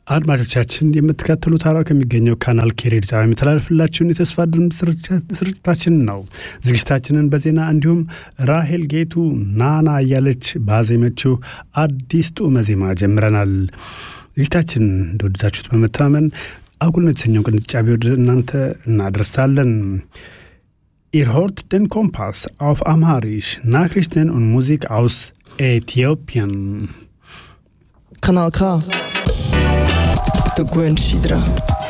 አድማጮቻችን የምትከተሉት ሐረር ከሚገኘው ካናል ኬ ሬዲዮ ጣቢያ የሚተላለፍላችሁን የተስፋ ድምፅ ስርጭታችን ነው። ዝግጅታችንን በዜና እንዲሁም ራሄል ጌቱ ናና እያለች ባዜመችው አዲስ ጡመ ዜማ ጀምረናል። ዝግጅታችን እንደወደዳችሁት በመተማመን አጉል የተሰኘው ቅንጫቢ ወደ እናንተ እናደርሳለን። Ihr hört den Kompass auf Amharisch, Nachrichten und Musik aus Äthiopien. Kanal K. Der Gwen Schidra.